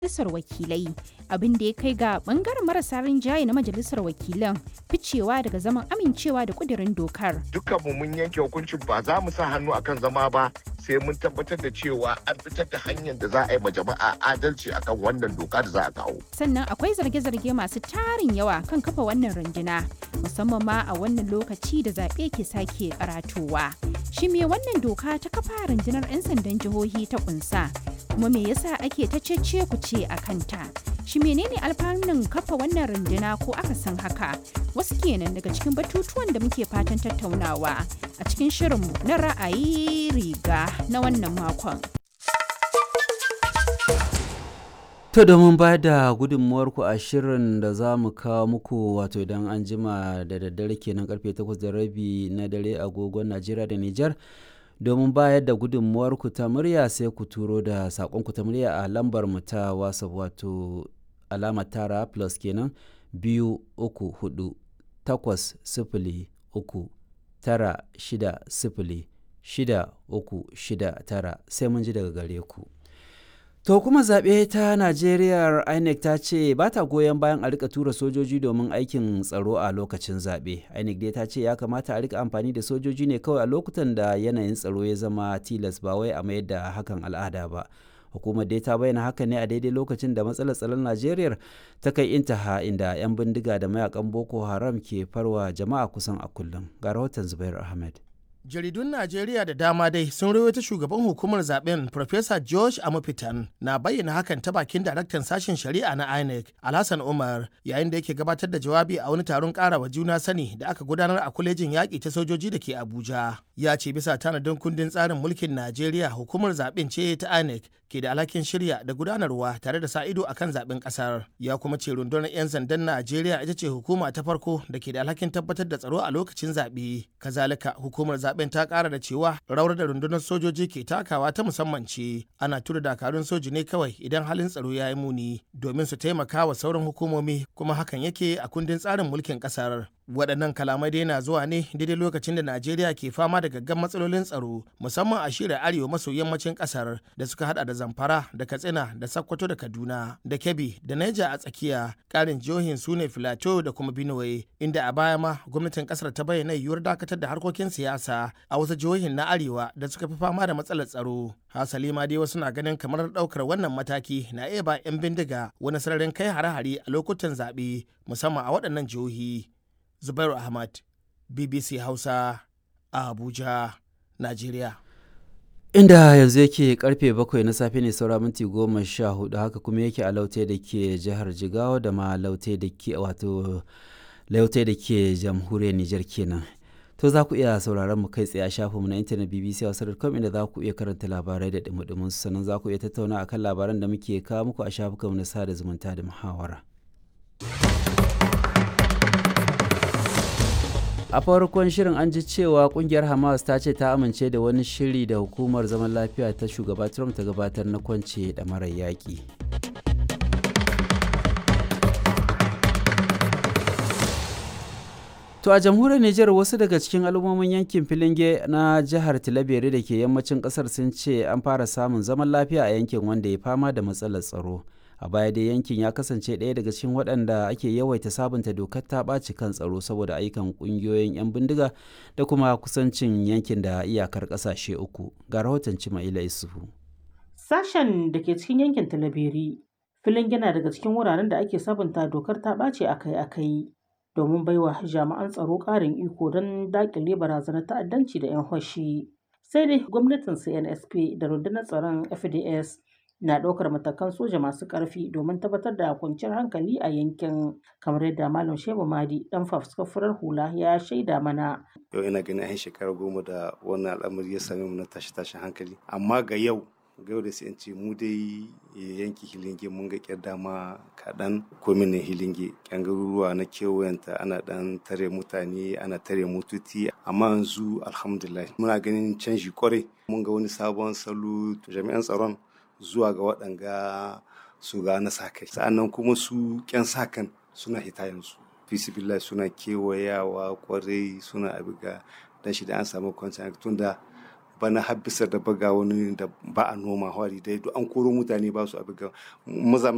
majalisar wakilai abin da ya kai ga bangaren marasa rinjaye na majalisar wakilan ficewa daga zaman amincewa da kudirin dokar dukkanmu mun yanke hukuncin ba za mu sa hannu akan zama ba sai mun tabbatar da cewa an fitar da hanyar da za a yi ma jama'a adalci akan wannan doka da za a kawo sannan akwai zarge-zarge masu tarin yawa kan kafa wannan runduna musamman ma a wannan lokaci da zaɓe ke sake karatowa shi me wannan doka ta kafa rundunar 'yan sandan jihohi ta kunsa kuma me yasa ake ta cece ku ce a kanta shi menene alfanun kafa wannan runduna ko aka san haka wasu kenan daga cikin batutuwan da muke fatan tattaunawa a cikin shirinmu na ra'ayi riga na wannan makon To domin ba da gudunmuwarku a shirin da za mu kawo muku wato idan an jima da daddare kenan karfe 8 da rabi na dare agogon Najeriya da Nijar domin bayar da gudunmuwarku ta murya sai ku turo da saƙonku ta murya a lambar mu ta WhatsApp wato alama tara plus kenan biyu uku hudu takwas sifili uku tara shida sifili shida uku shida tara sai mun ji daga gare ku. To kuma zaɓe ta Najeriya INEC ta ce ba ta goyon bayan a rika tura sojoji domin aikin tsaro a lokacin zaɓe. INEC dai ta ce ya kamata a rika amfani da sojoji ne kawai a lokutan da yanayin tsaro ya zama tilas ba wai a mayar da hakan al'ada ba. Hukumar dai ta bayyana haka ne a daidai lokacin da matsalar tsaron Najeriya ta kai intaha inda 'yan bindiga da mayakan Boko Haram ke farwa jama'a kusan a kullum. Ga rahoton Zubair Ahmed. jaridun najeriya da dama dai sun rawaita shugaban hukumar zaben Professor george amufitan na bayyana hakan ta bakin daraktan sashen shari'a na inec alhassan umar yayin da yake gabatar da jawabi a wani taron karawa juna sani da aka gudanar a kwalejin yaƙi ta sojoji da ke abuja ya ce bisa tanadin kundin tsarin mulkin najeriya hukumar zaben ce ta inec ke da alhakin shirya da gudanarwa tare da sa ido akan zaben kasar ya kuma ce rundunar 'yan sandan najeriya ita ce hukuma ta farko da ke da alhakin tabbatar da tsaro a lokacin zaɓe kazalika hukumar zaben ta kara da cewa rawar da rundunar sojoji ke takawa ta musamman ce ana tura dakarun soji ne kawai idan halin tsaro ya yi muni domin su taimaka wa sauran hukumomi kuma hakan yake a kundin tsarin mulkin kasar waɗannan kalamai dai na zuwa ne daidai lokacin da najeriya ke fama da gaggan matsalolin tsaro musamman a shirin arewa maso yammacin ƙasar da suka hada da zamfara da katsina da sakkwato da kaduna da kebbi da naija a tsakiya ƙarin jihohin su ne filato da kuma benue inda a baya ma gwamnatin ƙasar ta bayyana yiwuwar dakatar da harkokin siyasa a wasu jihohin na arewa da suka fi fama da matsalar tsaro hasali ma dai wasu na ganin kamar ɗaukar wannan mataki na iya ba 'yan bindiga wani sararin kai hare-hare a lokutan zaɓe musamman a waɗannan jihohi Zubairu Ahmad, BBC Hausa, a Abuja, Najeriya. Inda yanzu yake karfe bakwai na safe ne saura minti goma sha hudu haka kuma yake a laute da ke jihar Jigawa da ma laute da ke wato laute da ke jamhuriyar Nijar kenan. To za ku iya sauraron mu kai tsaye a shafinmu na intanet BBC Hausa.com inda za ku iya karanta labarai da dumudumin sannan za ku iya tattauna akan labaran da muke kawo muku a shafukanmu na sada zumunta da muhawara. a farkon shirin an ji cewa kungiyar hamas ta ce ta amince da wani shiri da hukumar zaman lafiya ta shugaba trump ta gabatar na kwance da marar yaƙi to a jamhuriyar niger wasu daga cikin al'ummomin yankin filinge na jihar tilabere da ke yammacin kasar sun ce an fara samun zaman lafiya a yankin wanda ya fama da matsalar tsaro a baya dai yankin ya kasance ɗaya daga cikin waɗanda ake yawaita sabunta dokar ta ɓaci kan tsaro saboda ayyukan ƙungiyoyin 'yan bindiga da kuma kusancin yankin da iyakar ƙasashe uku ga rahoton cima'ila isufu sashen da ke cikin yankin talabiri filin yana daga cikin wuraren da ake sabunta dokar ta ɓace akai-akai domin baiwa jami'an tsaro ƙarin iko don daƙile barazanar ta'addanci da 'yan hoshi sai dai gwamnatin cnsp da rundunar tsaron fds na ɗaukar matakan soja masu ƙarfi domin tabbatar da kwanciyar hankali a yankin kamar yadda malam shehu madi dan fafuskar hula ya shaida mana yau ina ganin an shekara goma da wannan al'amari ya same mu na tashi tashin hankali amma ga yau ga yau da sai in ce mu dai yanki hilinge mun ga kyar dama kaɗan komin hilinge kyan garuruwa na kewayenta ana ɗan tare mutane ana tare mututi amma yanzu alhamdulillah muna ganin canji kwarai mun ga wani sabon salo jami'an tsaron zuwa ga waɗanga su ga na sa kai sa'annan kuma su ƙyan sa kan suna hita yanzu fisibillah suna kewayawa kwarai suna abiga dan shi da an samu kwanciyar tun da bana har bisa da baga wani da ba a noma hwari dai duk an koro mutane ba su abiga maza